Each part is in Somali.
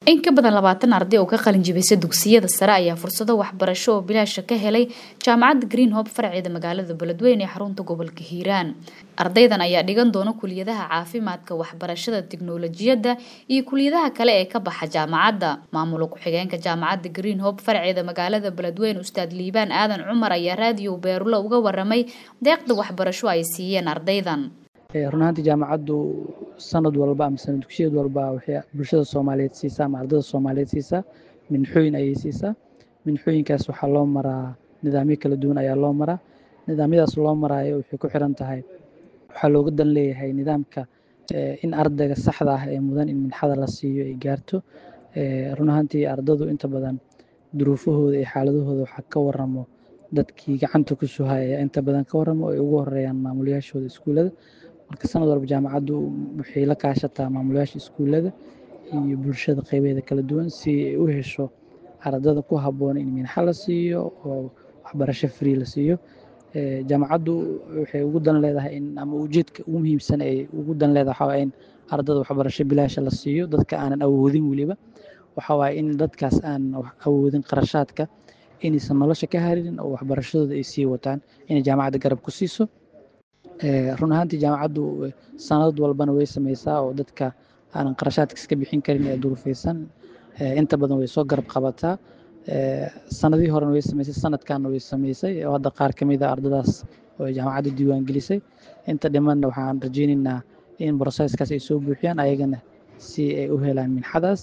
in ka badan labaatan arday oo ka qalin jibisay dugsiyada sare ayaa fursado waxbarasho oo bilaasha ka helay jaamacadda green hope farceeda magaalada beledweyne ee xarunta gobolka hiiraan ardaydan ayaa dhigan doona kuliyadaha caafimaadka waxbarashada tiknolojiyadda iyo kuliyadaha kale ee ka baxa jaamacadda maamula ku-xigeenka jaamacadda green hope farceeda magaalada beledweyne ustaad liibaan aadan cumar ayaa raadiyo beerulo uga waramay deeqda waxbarasho ay siiyeen ardaydan run ahaantii jaamacaddu sanad walba ama sanad dugsiyad walba waxay bulshada soomaaliyeed siisaa ama ardada soomaaliyeed siisaa minxooyin ayay siisaa minxooyinkaas waxaa loo maraa nidaamyo kala duwan ayaa loo maraa nidaamyadaas loo maraayo waxay ku xiran tahay waxaa looga dan leeyahay nidaamka in ardayga saxda ah ee mudan in minxada la siiyo ay gaarto run ahaantii ardadu inta badan duruufahooda iyo xaaladahooda waxaa ka waramo dadkii gacanta ku suhaya ayaa inta badan ka waramo ay ugu horeeyaan maamulayaashooda iskuullada marka sanad walba jaamacaddu waxay la kaashataa maamulayaasha iskuullada iyo bulshada qeybeeda kala duwan si ay u hesho ardada ku habboon in minxa la siiyo oo waxbarasho free la siiyo jaamacaddu waxay ugu dan leedahay in ama ujeedka ugu muhiimsan ay ugu dan leedahay waxaa in ardada waxbarasho bilaasha la siiyo dadka aanan awoodin weliba waxaa waaye in dadkaas aan awoodin qarashaadka inaysan nolosha ka harin oo waxbarashadooda ay sii wataan inay jaamacadda garab ku siiso run ahaantii jaamacaddu sanad walbana way sameysaa oo dadka aanan qarashaadka iska bixin karin ee duruufeysan inta badan way soo garab qabataa sanadihii horena way sameysay sanadkanna way sameysay oo hadda qaar ka mid a ardadaas oo ay jaamacadda diiwaan gelisay inta dhimanna waxaan rajeyneynaa in broseskaas ay soo buuxiyaan ayagana si ay u helaan minxadaas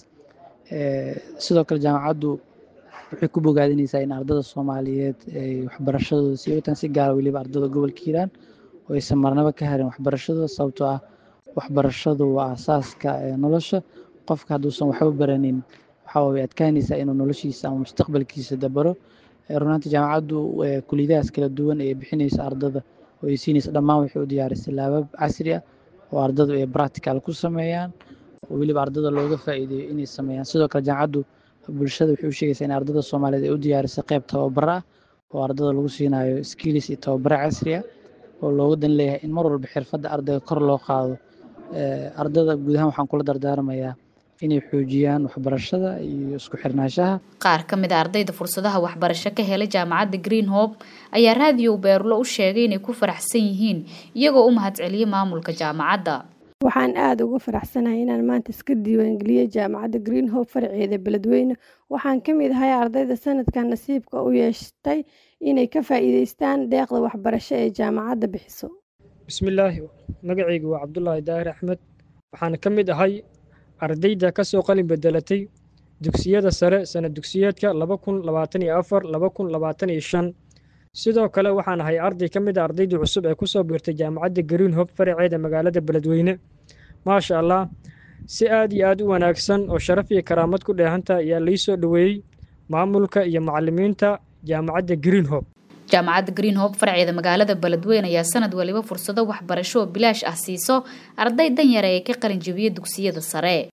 sidoo kale jaamacaddu waxay ku bogaadinaysaa in ardada soomaaliyeed ay waxbarashadooda sii wataan si gaara weliba ardada gobolka hiiraan oo aysan marnaba ka harin waxbarashadooda sababtoo ah waxbarashadu waa asaaska nolosha qofka hadduusan waxba baranin waxaa way adkaanaysaa inuu noloshiisa ama mustaqbalkiisa dabaro runaantii jaamacaddu kuliyadahaas kala duwan ee bixinaysa ardada oo ay siinaysa dhammaan waxay u diyaarisay laabab casri ah oo ardadu ay practical ku sameeyaan oo weliba ardada looga faa'iideeyo inay sameeyaan sidoo kale jaamacaddu bulshada waxay u sheegaysaa in ardada soomaaliyeed ay u diyaarisay qayb tababaro ah oo ardada lagu siinayo skills iyo tababaro casri ah oo looga dan leeyahay in mar walba xirfadda ardayga kor loo qaado ardada guud ahaan waxaan kula dardaarmayaa inay xoojiyaan waxbarashada iyo isku xirnaanshaha qaar ka mid a ardayda fursadaha waxbarasho ka helay jaamacadda green hope ayaa raadiyo beerulo u sheegay inay ku faraxsan yihiin iyagoo u mahadceliyay maamulka jaamacadda waxaan aada uga faraxsanahay inaan maanta iska diiwaangeliyey jaamacadda green hope farceeda beledweyne waxaan ka mid ahay ardayda sanadkan nasiibka u yeeshtay inay ka faa'iideystaan deeqda waxbarasho ee jaamacadda bixiso bismillaahi magacaygu waa cabdulaahi daahir axmed waxaan ka mid ahay ardayda ka soo qalin bedelatay dugsiyada sare sanad dugsiyeedka laba kun labaatan iyo afar laba kun labaatan iyo shan sidoo kale waxaan ahay arday ka mid a ardaydii cusub ee ku soo biirtay jaamacadda green hope faraceeda magaalada beledweyne maasha allah si aad iyo aad u wanaagsan oo sharaf iyo karaamad ku dheehanta ayaa lii soo dhoweeyey maamulka iyo macalimiinta jaamacadda green hope jaamacadda green hope farceeda magaalada beledweyne ayaa sanad waliba fursado waxbarasho oo bilaash ah siiso arday danyara ee ka qalin jebiyey dugsiyada sare